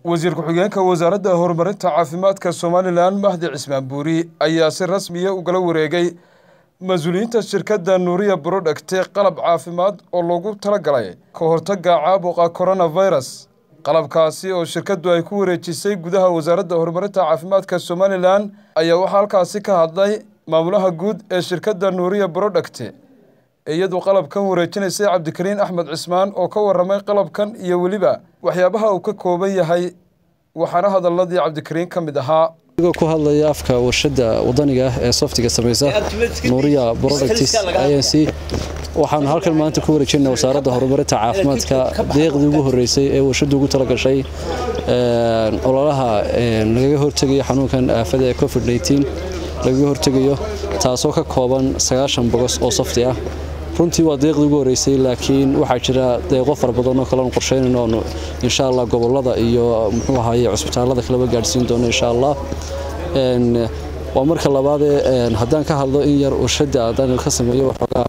wasiir ku-xigeenka wasaaradda horumarinta caafimaadka somalilan mahdi cismaan buuri ayaa si rasmiya ugala wareegay mas-uuliyiinta shirkadda nuuriya brodhagte qalab caafimaad oo loogu talagalay ka hortagga caabuqa coronavirus qalabkaasi oo shirkaddu ay ku wareejisay gudaha wasaaradda horumarinta caafimaadka somalilan ayaa waxaa halkaasi ka hadlay maamulaha guud ee shirkadda nuuriya brodhagte iyadu qalabkan wareejinaysay cabdikariin axmed cismaan oo ka waramay qalabkan iyo weliba waxyaabaha uu ka kooban yahay waxaana hadaladii cabdikariin ka mid ahaa adigoo ku hadlaya afka warshada wadaniga ah ee softiga samaysa nuuriya products inc waxaanu halkan maanta ku wareejinaa wasaaradda horumarinta caafimaadka deeqdii ugu horeysay ee warshaddu ugu talagashay ololaha lagaga hortegayo xanuunkan aafada ee covid lagaga hortegayo taasoo ka kooban sagaashan bogos oo softi ah runtii waa deeqdii ugu horeysay laakiin waxaa jira deeqo fara badanoo kaleanu qorsheynayno oonu insha allah gobolada iyo muxuu ahaye cusbitaalada kaleba gaadhsiin doono insha allah waa marka labaadee haddaan ka hadlo in yar warshada haddaan ka sameeyo waxoogaa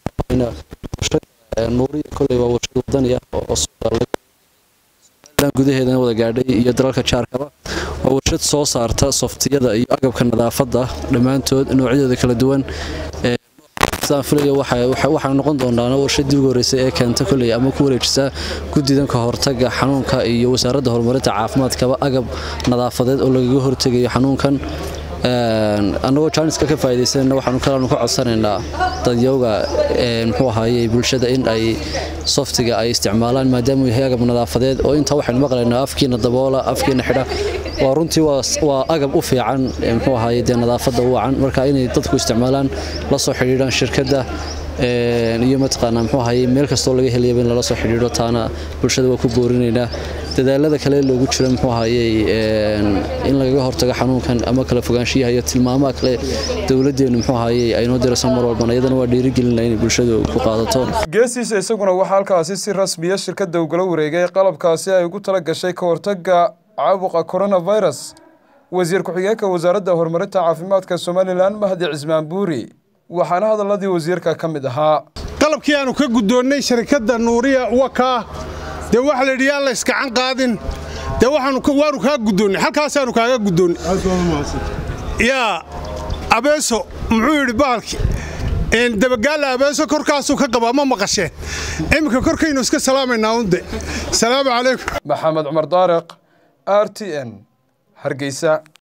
nuuriya koley waa warshad wadani ah oo gudaheedana wada gaadhay iyo dalalka jaarkaba waa warshad soo saarta softiyada iyo agabka nadaafadda dhammaantood noocyadooda kala duwan filaya waxaa noqon doonaa warshadii ugu horeysay ee keenta koley ama ku wareejisa guddidan ka hortaga xanuunka iyo wasaaradda horumarinta caafimaadkaba agab nadaafadeed oo lagaga hortegayo xanuunkan annagoo jaaniska ka faa'idaysanayna waxaanu kalaanu ka codsanaynaa dadyowga muxuu ahaaye bulshada in ay softiga ay isticmaalaan maadaama uu yahay agab nadaafadeed oo intaa waxaynu maqlaynaa afkiina daboola afkiina xidha waa runtii waa agab u fiican muxuu ahaaye dee nadaafadda u wacan marka inay dadku isticmaalaan la soo xidhiidhaan shirkadda iyo mataqaanaa muxuu ahaye meel kastoo laga helayaba in lala soo xidhiidho taana bulshada waa ku boorinaynaa dadaalada kale loogu jiro muxuu ahaye in lagaga hortago xanuunkan ama kala fogaanshiyaha iyo tilmaamaha kale dowladdeenu muxuu ahaye aynoo dirayso mar walbana iyadana waa dhiirigelina inay bulshadu ku qaadato geesiisa isaguna waxaa halkaasi si rasmiya shirkadda ugala wareegay qalabkaasi ay ugu tala gashay ka hortagga caabuqa coronavirus wasiir ku-xigeenka wasaaradda horumarinta caafimaadka somalilan mahdi cismaan buuri waxaana hadaladii wasiirka ka mid ahaa qalabkii aanu ka guddoonnay sharikadda nuuriya wakaa dee waxa la yidhi yaan la iskacan qaadin dee waanu kaa guddoonnay halkaasaanu kaaga guddoonnay yaa abeeso muxuu yidhi bahalki dabagaalla abeeso korkaasuu ka qabaa ma maqasheen iminka korkaynu iska salaamaynaa unde salaamu calaykum maxamed cumar daariq r t n hargeysa